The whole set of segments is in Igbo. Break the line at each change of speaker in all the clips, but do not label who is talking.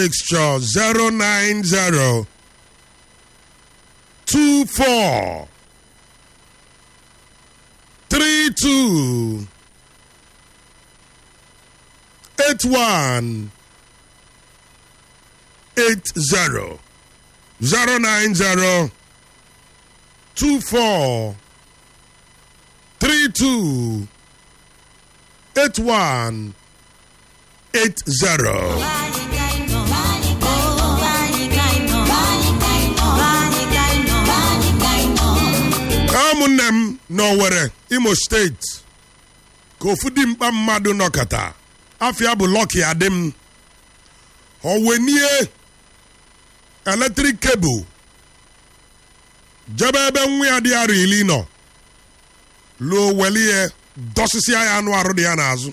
mixture 090 24 32 81 80 090 24 32 81 80 ụmụnne m n'Owere Imo steeti ka ofu dimkpa mmadụ nọkọta afịa bụ Lucky Adim o wenie eletrik kebụl jebe ebe nwa ya dị arọ iri nọ luo welie dọsịsịa ya anụ arụ dị ya n'azụ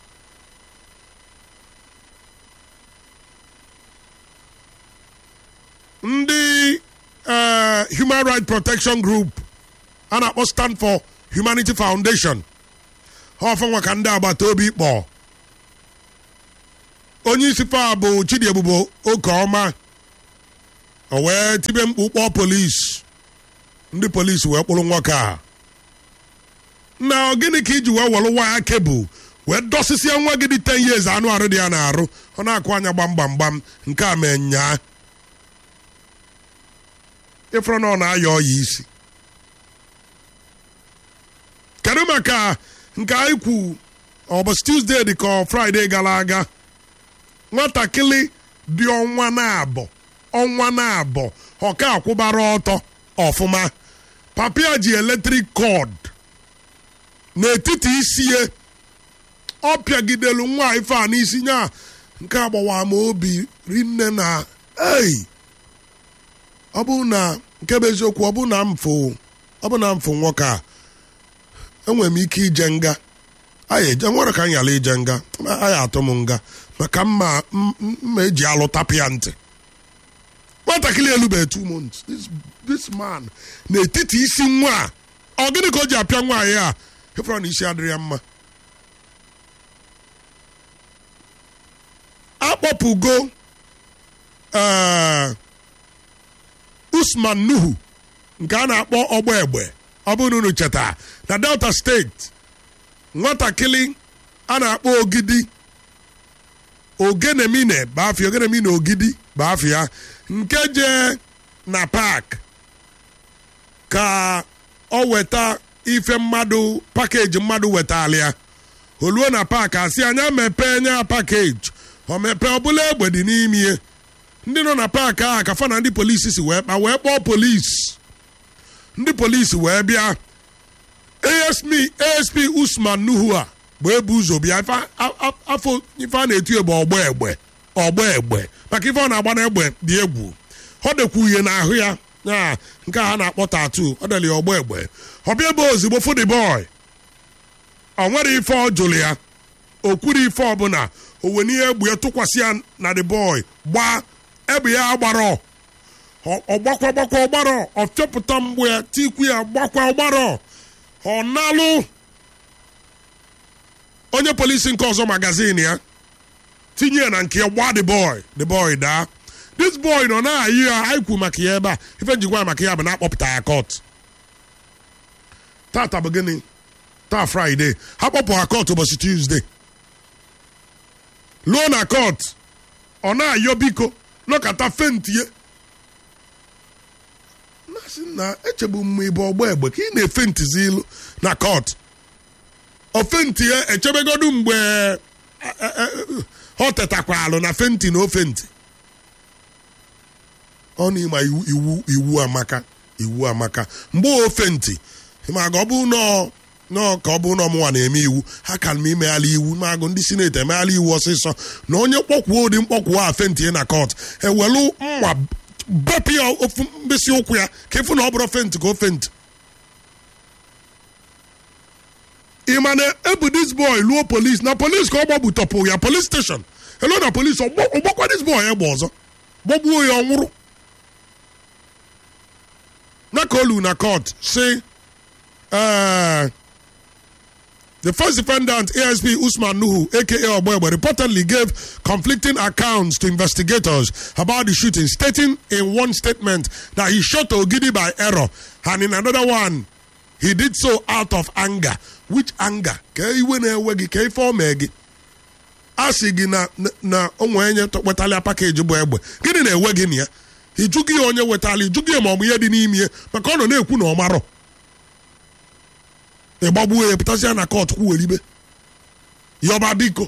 ndị eh, Human Rights Protection Group a na-akpọ Stand for Humanity Foundation ha ọfanwa ka ndị agbata obi kpọọ onye isi fa bụ Chidiebubo Okeọma o wee tibe mkpu kpọọ polisi ndị polisi wee kpụrụ nwoke a na gịnị ka iji wee were waya kebụl wee dọsịsịa nwa gị dị 10 years anụ arụ dị ya na-arụ ọ na-akụ anya gbam gbam gbam nke a mee nyaa ịfụrụ na ọ na-ayọ ọya isi kedu maka nke anyị kwu ọ bụ Tuesday dị ka ọ Friday gara aga nwatakịrị dị ọnwa na-abọ ọnwa na-abọ ọka akwụbara ọtọ ọfụma papia ji eletrik kọd n'etiti isi ya ọ pịagidelu nwa ife a n'isi nya nke agbawa ma obi rinne na ei ọ bụ na nke bụ eziokwu ọ bụ na mfụ ọ bụ na mfụ nwoke a enwere m ike ije nga anyị eje nwere ka anyị ala ije nga anyị atụ m nga maka mma mma eji alụ tapụ ya ntị nwatakịrị elubeghị two months this, this man n'etiti isi nwa a ọ gịnị ka o ji apịa nwaanyị a ịfụrụ na isi adịrị ya mma akpọpụgo ee Usman Nuhu nke a na-akpọ ọgbọ egbe ọ bụrụ na unu cheta na Delta steeti nwatakịrị a na-akpọ ogidi ogenemine bafia ogenemine ogidi bafia nke je na pak ka ọ weta ife mmadụ pakeji mmadụ wetala ya oluo na pak asị anya mepee nya pakeji ọ mepee ọbụla egbe dị n'ime ya ndị nọ na paakị ahụ ka fa na ndị polisi si wee kpa wee kpọọ polisi ndị polisi wee bịa asp asp usman nuhu a bụ ebu ụzọ bịa afọ ife a na-eti egbe ọgbọ egbe ọgbọ egbe maka ife ọ na-agba n'egbe dị egwu ọ dekwa uhie n'ahụ ya ya nke a ha na-akpọ tatu ọ deli ọgbọ egbe ọ bịa ebe ozugbo fụdị bọị ọ nwere ife ọ jụrụ ya o kwuru ife ọbụla o were ihe egbe ya tụkwasị ya na the boy gbaa egbe ya gbara ọgbakwa gbakwa ọgbara ọ fịọpụta mgbe ya tikwu ya gbakwa ọgbara ọ nalụ onye polisi nke ọzọ magazin ya tinye ya na nke ya gbaa the boy the boy daa this boy nọ na-ayị ya anyị kwu maka ya ebe a ife njikwa maka ya bụ na-akpọpụta ya kọt tata bụ gịnị taa fraịde ha kpọpụ ha kọt ụbọchị tuzdee luo na kọt ọ na-ayọ biko nọkata fentie na-asị na echegbu m ịbụ ọgbọ egbe ka ị na-efentizi ilu na kọt ofentie echebegodu mgbe ọ tetakwalụ na fenti na ofenti ọ n'ịma iwu iwu amaka iwu amaka mgbe ofenti maga ọ bụ nọọ nọọ ka ọ bụ na ọmụnwa na-eme iwu ha ka m imeghala iwu magụ ndị sineti emeghala iwu ọsịsọ na onye mkpọkwuo ụdị mkpọkwuo a fentie na kọt ewelu mma bepụ ya ofu mkpịsị ụkwụ ya ka ịfụ na ọ bụrụ fenti ka o fenti ị ma na ebu dis boy luo polis na polis ka ọ gbagbu tọpụ ya polis steshọn elu na polis ọgbakwa dis boy egbe ọzọ gbagbuo ya ọ nwụrụ na ka olu na kọt si ee The first defendant, ASP Usman Nuhu, aka Oboebo, reportedly gave conflicting accounts to investigators about the shooting, stating in one statement that he shot Ogidi by error, and in another one, he did so out of anger. Which anger? Ka iwe na-ewe gị ka ife ome gị a sị gị na na onwe onye wetala pakeji bụ egbe gịnị na-ewe gị na ya ịjụghị ya onye wetala ịjụghị ya ma ọ bụ ihe dị n'ime ya maka ọ nọ na-ekwu na ọ marọ ịgbagbuo ya pụtasịa na kọt kwuweribe yọba biko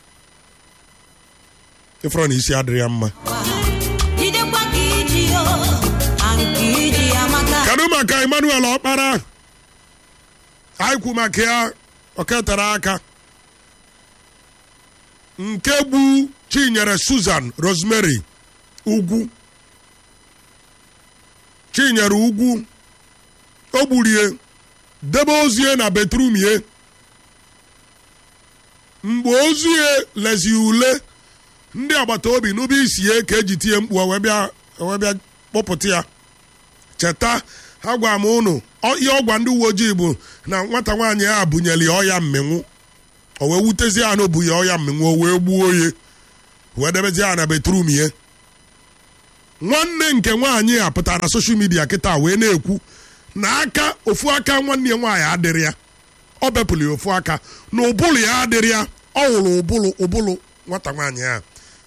ịfọrọ na isi adịrị ya mma
jidekwa ka iji yo na nke iji amaka
kedu maka emmanuel ọkpara anyị kwu maka ya oketere aka nke gbu chinyere susan rosemary ugwu chinyere ugwu o gburie debe ozie na betrum ye mgbe ozie lezi ule ndị agbata obi n'ubi isi ya ka eji tie mkpu wee bịa wee bịa kpọpụta ya cheta ha gwa m ụnụ ọ- ihe ọgwa ndị uwe ojii bụ na nwata nwaanyị a bunyere ya ọya mmenwu o wee wutezie ya na o bu ya ọya mmenwu o wee gbuo ya wee debezie ya na betrum ya nwanne nke nwaanyị a pụtara na soshal midia kịta wee na-ekwu na aka ofu aka nwanne ya nwaanyị adịrị ya ọ bepụrụ ya ofu aka na ụbụlụ ya adịrị ya ọ hụrụ ụbụlụ ụbụlụ nwata nwaanyị a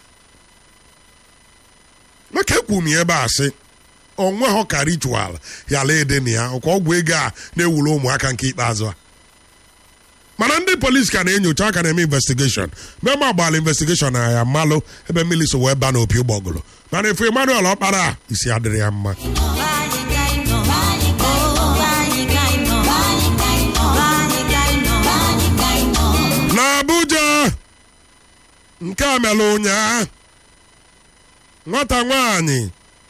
maka ekwu m ya ebe a sị onwe ha ka ritual ya la ede na ya ọkwa ọgwụ ego a na-ewuru ụmụaka nke ikpeazụ a mana ndị polisi ka na-enyocha aka na-eme investigeshon mema agbala investigeshon na ya malụ ebe mmiri so wee ba n'opi ụgbọgụrụ mana efu emmanuel ọkpara a, isi adịrị ya mma
Anyị ka ị nọ. Anyị ka ị nọ. Anyị ka ị nọ. Anyị ka ị nọ. Anyị ka ị nọ. Anyị ka ị nọ.
n'abuja nke a mere ụnyaa nwata nwanyị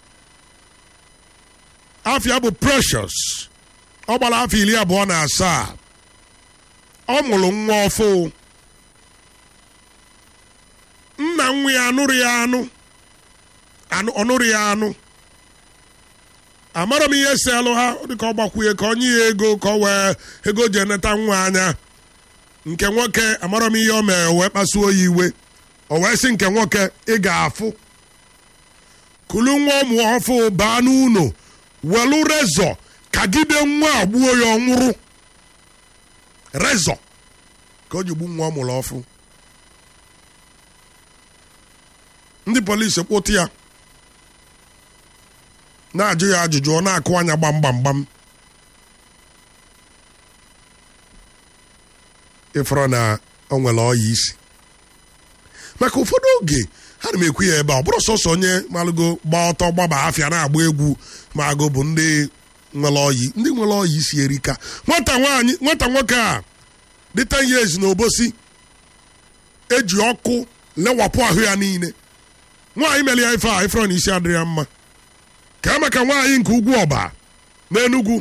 afia bụ precious ọ gbara afọ iri abụọ na asaa ọ mụrụ nwa ọfụ nna nwa ya anụrụ ya anụ anụ ọ nụrụ ya anụ amara m ihe si alụ ha ọ dị ka ọ gbakwunye ka ọ nye ya ego ka ọ wee ego ji eneta nwa anya nke nwoke amara m ihe o mere wee kpasuo ya iwe o wee sị nke nwoke ị ga-afụ kulu nwa ụmụ ọfụ baa n'ụlọ welu rezọ kagide nwa a gbuo ya ọ nwụrụ rezọ ka o ji gbu nwa ọ mụrụ ọfụ ndị polisi kpụtụ ya na-ajụ ya ajụjụ ọ na-akụ anya gbam gbam gbam ịfọrọ na o nwere ọya isi maka ụfọdụ oge ha na m ekwu ya ebe a ọ bụrụ sọsọ onye malụgo gba ọtọ gbaba afịa na-agba egwu ma agụ bụ ndị nwere ọyị ndị nwere ọyị isi erika nwata nwaanyị nwata nwoke a dị 10 years na obosi eji ọkụ lewapụ ahụ ya niile nwaanyị mere ya ife a ifere na isi adịrị ya mma ka maka nwaanyị nke ugwu ọba n'enugwu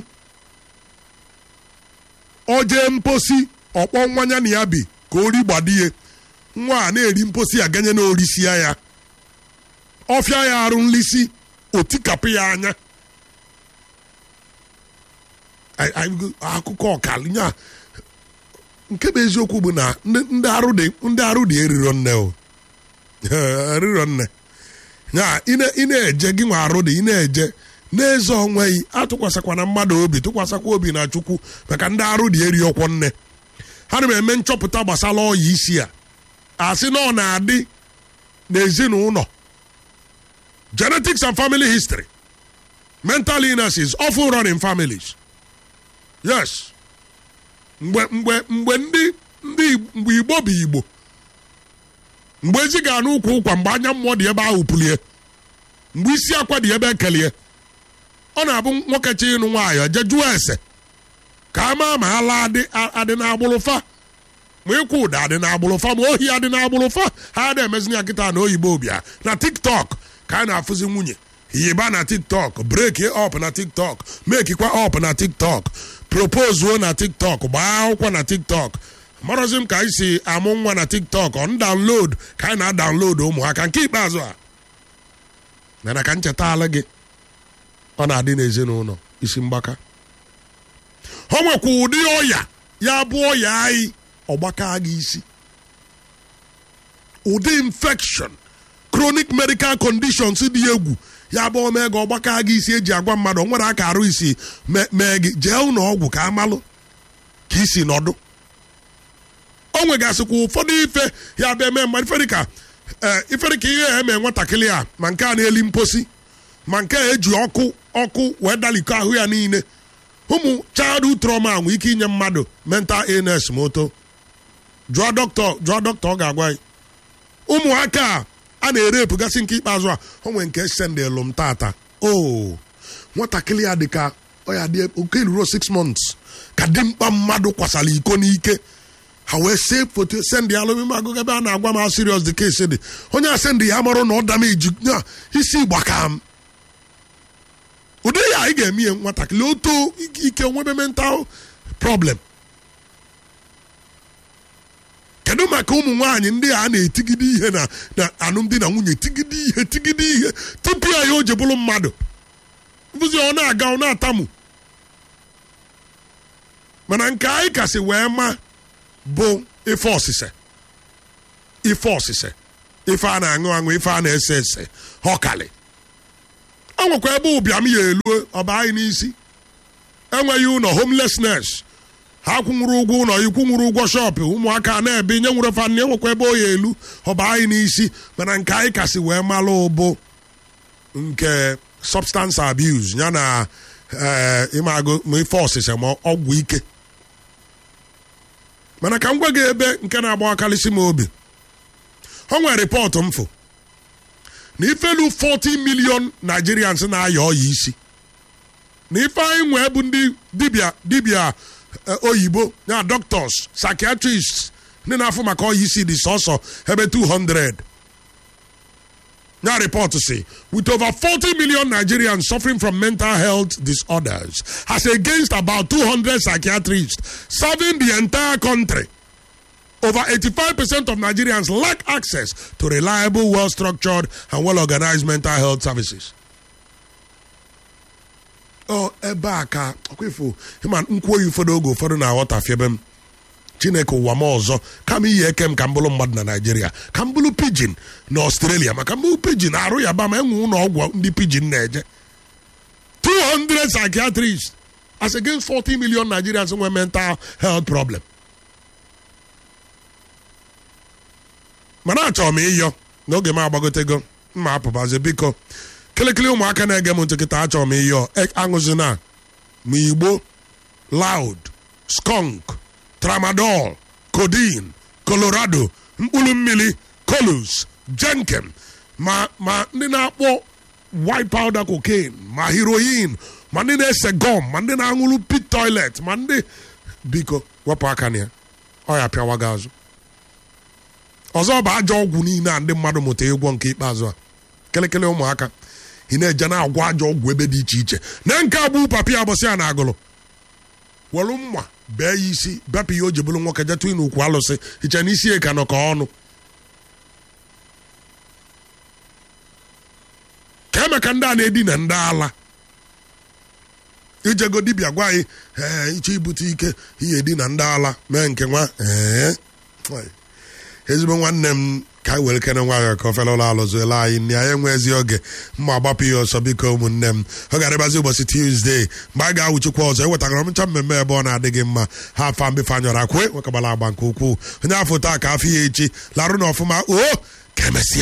o jee mposi ọkpọ nwanya na ya bi ka ori gbadie nwa a na-eri mposi aganye na orisia ya ọfịa ya arụ nlisi otikapụ ya anya Ai- ai- akụkọ ọkalinya nke bụ eziokwu bụ na ndị ndị arụ dị ndị arụ dị eriro nne o eriro nne ya ị na- ị na-eje gị nwa arụ dị ị na-eje n'eze onweghị atụkwasịkwana mmadụ obi tụkwasịkwa obi na chukwu maka ndị arụ dị eri ọkwọ nne ha na m eme nchọpụta gbasara ọya isi a asị na ọ na-adị n'ezinụlọ genetics and family history mental illnesses often run in families yes mgbe mgbe mgbe ndị ndị mgbe igbo bụ igbo mgbe ezi ga n'ụkwụ ụkwa mgbe anya mmụọ dị ebe ahụ pulie mgbe isi akwa dị ebe ekelie ọ na-abụ nwoke chi ịnụ nwaanyị je jụọ ese ka a maa ma ala adị adị n'agbụrụ fa ma ịkwụ ụda adị n'agbụrụ fa ma ohi adị n'agbụrụ fa ha adị emezi ya kịta na oyibo bịa na tiktok ka a na-afụzi nwunye yiba na tiktok breki up na tiktok mekikwa up na tiktok propozuo na tiktok gbaa akwụkwọ na tiktok marọzi m ka anyị si amụ nwa na tiktok on download ka anyị na-download ụmụaka nke ikpeazụ a mana ka ncheta ala gị ọ na-adị n'ezinụlọ isi mgbaka o nwekwa ụdị ọya ya bụ ọya anyị ọgbaka gị isi ụdị infection chronic medical conditions dị egwu ya bụ omee gị ọgbaka gị isi eji agwa mmadụ o nwere aka arụ isi me- mee gị jee ụlọ ọgwụ ka amalụ ka isi nọdụ o nwegasịkwa ụfọdụ ife ya bịa mee mmadụ ife dịka ee ife dịka ihe a eme nwatakịrị a ma nke a na-eli mposi ma nke a eji ọkụ ọkụ wee dalikọ ahụ ya niile ụmụ childhood trauma nwere ike inye mmadụ mental illness ma oto jụọ dọkịta jụọ dọkịta ọ ga-agwa anyị ụmụaka a a na-ere epụgasị nke ikpeazụ a o nwere nke sendelu m tata o nwatakịrị ya dịka ọ ya dị oke ruro 6 months ka dimkpa mmadụ kwasara iko n'ike ha wee see foto sendị ya alụmime agụgụ ebe a na-agwa m how serious the case dị onye a sendị ya marụ na ọ dameji na isi gbaka m ụdị ya anyị ga-eme ihe nwatakịrị oto ike nwebe mental problem kedu maka ụmụ nwaanyị ndị a na-etigide ihe na na alụmdi na nwunye tigide ihe tigide ihe tupu ya ya o ji bụrụ mmadụ bụzi ọ na-aga ọ na-atamu mana nke anyị kasị wee ma bụ ife ọsịse ife ọsịse ife a na-aṅụ aṅụ ife a na-ese ese ọkali ọ nwekwa ebe ụbịam ya elu ọba anyị n'isi enweghị ụlọ homelessness ha kwụnwụrụ ụgwọ ụlọ ikwụnwụrụ ụgwọ shọpụ ụmụaka na-ebe nye nwere fan enwekwa ebe o ya elu ọba anyị n'isi mana nke anyị kasị wee malụ ụbụ nke substance abuse ya na ee ịmagụ ma ife ọsịsa ma ọgwụ ike mana ka m gwa gị ebe nke na-agbakarịsị m obi o nwere rịpọtụ mfụ na ifelu 40 million Nigerians na-aya ọya isi na ife anyị nwee bụ ndị dibịa dibịa eh, oyibo ya doctors psychiatrists ndị na-afụ maka ọya isi dị sọsọ ebe 200 Now report to say, with over 40 million Nigerians suffering from mental health disorders, as against about 200 psychiatrists serving the entire country, over 85% of Nigerians lack access to reliable, well-structured, and well-organized mental health services. Oh, ebe a ka ọkwefu ịma nkwuo ya ụfọdụ oge ụfọdụ na-aghọtafie ebe m chineke ụwa m ọzọ kama iyi eke m ka m bụrụ mmadụ na naijiria ka m bụrụ pidgin na ọstrelia maka mbụ pidgin arụ ya ba ma enwe ụlọ ọgwụ ndị pidgin na-eje 200 psychiatrists as against 40 million nigerians nwe mental health problem mana achọrọ m ịyọ n'oge m agbagotego mma apụbazi biko kịlịkịlị ụmụaka na-ege m ntị kịta achọrọ m ịyọ E- aṅụzina ma igbo loud skunk tramadol codeine colorado mkpụrụ mmiri colus jenkem ma ma ndị na-akpọ white powder cocaine ma heroin ma ndị na-ese gọm ma ndị na-aṅụrụ pit toilet ma ndị biko wepụ aka na ya ọ ya pịawa gị azụ ọzọ bụ ajọ ọgwụ niile a ndị mmadụ mụta ịgwọ nke ikpeazụ a kelekele ụmụaka ị na-eje na-agwọ ajọ ọgwụ ebe dị iche iche na nke agbụ papi abụsị a na-agụlụ welu mma bee ya isi bepụ ya o ji bụrụ nwoke jetụ na ukwu alụsị iche na isi ka nọ ka ọnụ ka emeka ndị a na-edina ndị ala ijego dibịa gwa anyị ee iche ibute ike ihe edina ndị ala mee nke nwa ee ezigbo nwanne m ka anyị were kene nwayọ ka ofele ụlọ alụzụela anyị nne anyị enwezi oge mma agbapụ ya ọsọ biko ụmụnne m ọ ga-adịbazi ụbọchị tuzdee mgbe a ga-awụchikwa ọzọ ewetagara m ncha mmemme ebe ọ na-adịghị mma ha afa mbefe anyọrọ akwe nwekabala agba nke ukwuu onye afọ taa ka afọ ya echi larụ na ọfụma o ka emesịa